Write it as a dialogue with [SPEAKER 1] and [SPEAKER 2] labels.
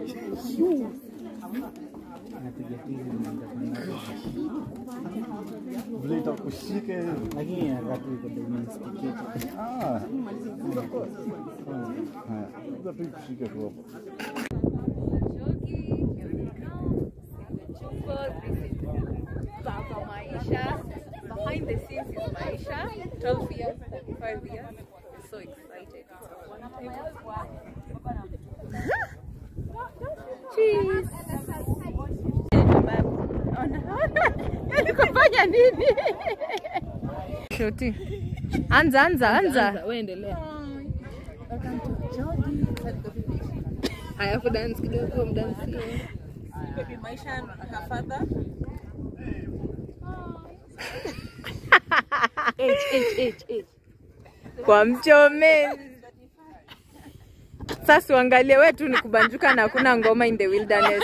[SPEAKER 1] Napiga tizi naanza kwenda.
[SPEAKER 2] Vile itakushika hivi.
[SPEAKER 1] Lakini wakati iko domestic.
[SPEAKER 2] Ah. Haya. Sasa tu ikushike tu hapo.
[SPEAKER 3] Jogi, here we go. Chumbo, this is Baba Maisha. Behind the scenes is Maisha. 12 years, 35 years. So excited. Cheese. Kufanya nini? Shoti. Anza, anza, anza. Uendelea. Haya, hapo dance kidogo, mdansie.
[SPEAKER 4] Baby Maisha and her father.
[SPEAKER 3] kwa mchomeni. Sasa uangalie we tu ni kubanjuka na hakuna ngoma in the wilderness.